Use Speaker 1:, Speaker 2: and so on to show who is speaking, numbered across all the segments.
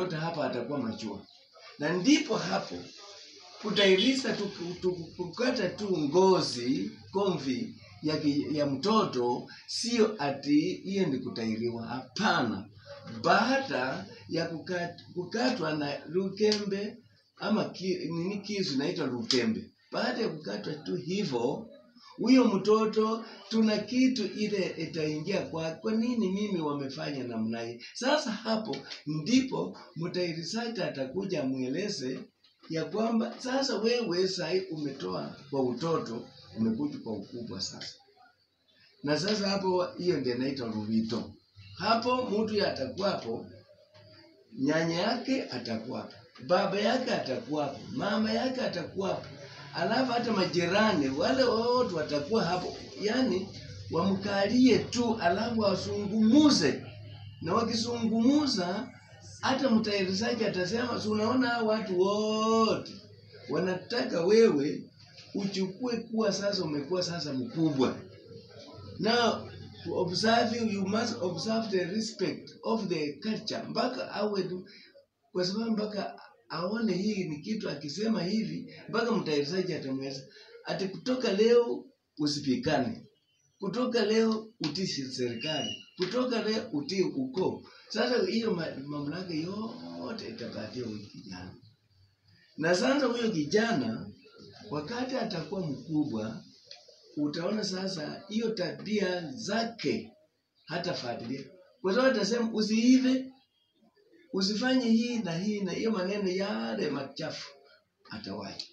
Speaker 1: mtoto hapa atakuwa machua, na ndipo hapo kutairisa tu, tu, kukata tu ngozi komvi ya, ki- ya mtoto, sio ati hiyo ni kutairiwa. Hapana, baada ya kukat, kukatwa na lukembe ama ki, nini kisu inaitwa lukembe, baada ya kukatwa tu hivyo huyo mtoto tuna kitu ile itaingia kwa kwa nini mimi wamefanya namna hii sasa hapo ndipo mtairisaji atakuja mweleze ya kwamba sasa wewe sahi umetoa kwa utoto umekuja kwa ukubwa sasa na sasa hapo hiyo ndio inaitwa ruvito hapo mtu atakuwapo nyanya yake atakuwapo baba yake atakuwapo mama yake atakuwapo alafu hata majirani wale wote watakuwa hapo yani wamkalie tu alafu wasungumuze na wakisungumuza hata mtayarishaji atasema si unaona hao watu wote wanataka wewe uchukue kuwa sasa umekuwa sasa mkubwa now to observe you, you must observe the respect of the culture mpaka awe tu kwa sababu mpaka aone hii ni kitu akisema hivi mpaka mtayarishaji atamweza ati kutoka leo usipikane kutoka leo utii serikali kutoka leo utii ukoo sasa hiyo ma- mamlaka yote itapatia huyu kijana na sasa huyo kijana wakati atakuwa mkubwa utaona sasa hiyo tabia zake hatafuatilia kwa sababu atasema usiive usifanye hii na hii na hiyo maneno yale machafu atawacha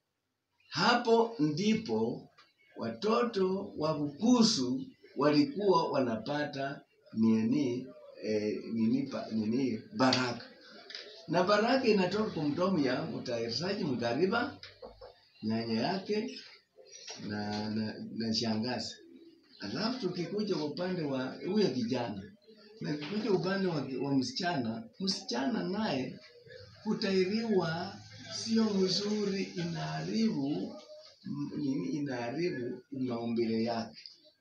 Speaker 1: hapo ndipo watoto wa Bukusu walikuwa wanapata nini eh, nini, pa- nini baraka na baraka inatoka kwa mdomo ya mtayarishaji mgariba nyanya yake na, na, na shangazi alafu tukikuja kwa upande wa huyo kijana na tukikuja upande wa, wa msichana msichana naye kutairiwa sio mzuri inaharibu m- nini inaharibu maumbile yake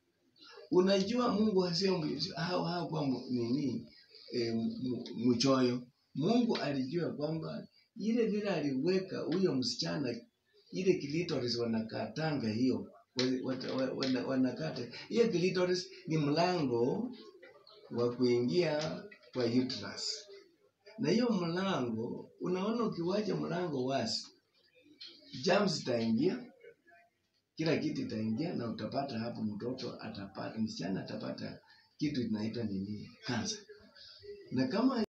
Speaker 1: unajua mungu asio hao hao kwa mu- nini e, mchoyo mungu alijua kwamba ile vile aliweka huyo msichana ile clitoris wanakatanga hiyo wa- wa- wa- wana- wanakata hiyo clitoris ni mlango wa kuingia kwa uterus na hiyo mlango unaona ukiwacha mlango wazi germs itaingia kila kitu itaingia na utapata hapo mtoto atapata msichana atapata kitu inaitwa nini kansa na kama